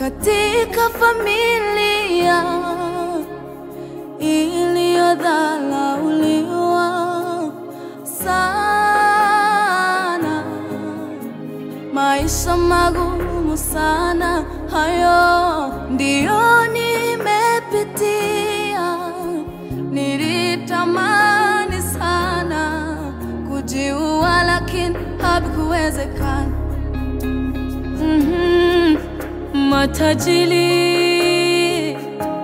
katika familia iliyodhalauliwa sana, maisha magumu sana, hayo ndiyo nimepitia. Nilitamani sana kujiua, lakini havikuwezekana. Mhm. Matajiri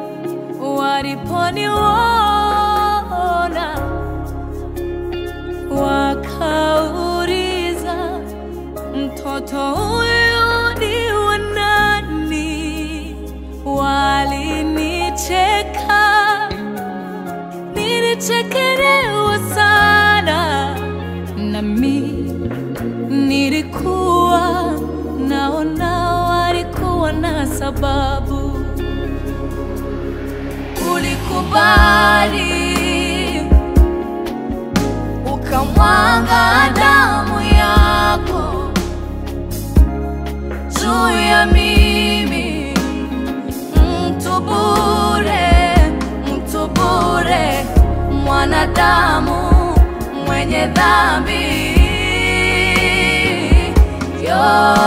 waliponiona wakauliza, mtoto huyu ni wa nani? Walinicheka, nilichekelewa sana, nami nilikuwa naona walikuwa na sababu. Ulikubali ukamwaga damu yako juu ya mimi, mtu bure, mtu bure, mwanadamu mwenye dhambi yo,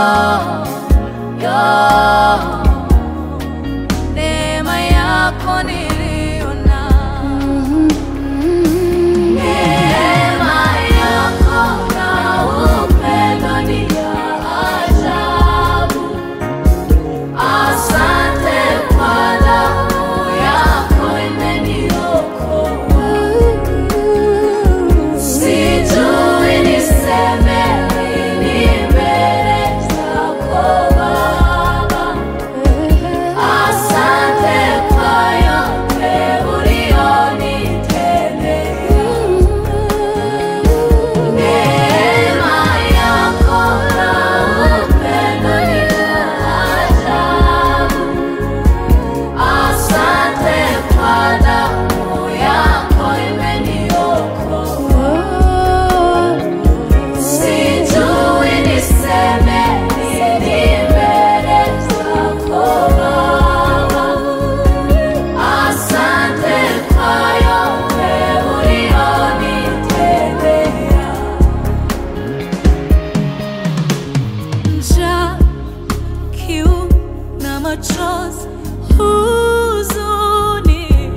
yo, neema yako niliona, neema yako na upendo ni ya ajabu. Asante kwa damu yako imeniokoa. Sijui niseme nini mbele zako Baba. Asante kwa yote ulionitendea. Neema yako na upendo ni wa ajabu. Asante kwa damu yako imeniokoa. Sijui niseme nini mbele zako Baba. Asante kwa yote ulionitendea. Njaa, kiu na machozi, huzuni,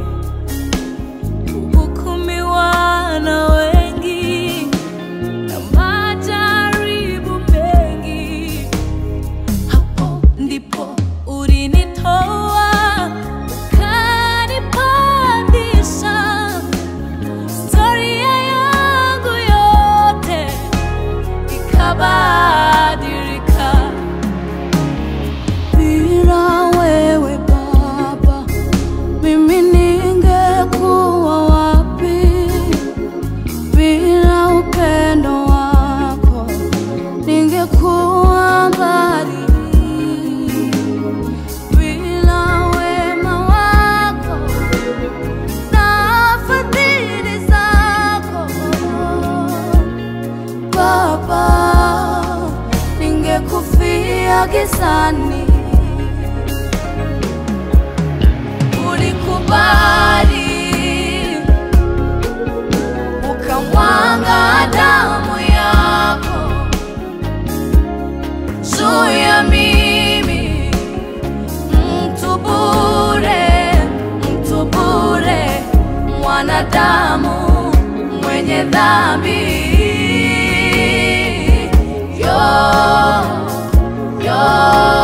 kuhukumiwa na wengi na majaribu mengi. Hapo ndipo ulinitoa ukanipandisha. Historia yangu yote ikabadilika. Bila wewe Baba, mimi ningekuwa wapi? Bila upendo wako ningekuwa mbali. Bila wema wako na fadhili zako Baba, ningekufia gizani. Ulikubali ukamwaga damu yako juu ya mimi, mtu bure, mtu bure, mwanadamu mwenye dhambi yo, yo.